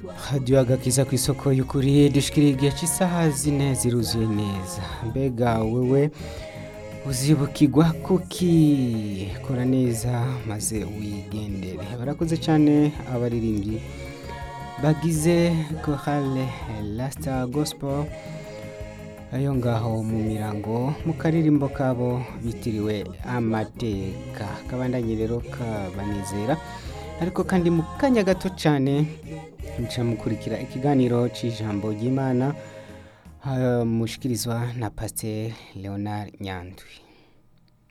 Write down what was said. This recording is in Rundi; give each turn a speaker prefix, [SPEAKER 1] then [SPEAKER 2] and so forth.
[SPEAKER 1] radiyo agakiza ku isoko y'ukuri dushikiriye igihe cy'isaha zine ziruzuye neza mbega wewe uzibukirwa kuki kora neza maze wigendere barakoze cyane abaririmbyi bagize korale lasita gosipo ayo ngaho mu mirango mu karirimbo kabo bitiriwe amateka kabandanye rero kabanezera ariko kandi mu kanya gato cyane muca mukurikira ikiganiro cy'ijambo ry'imana mushikirizwa na pasiteri leonard nyandwi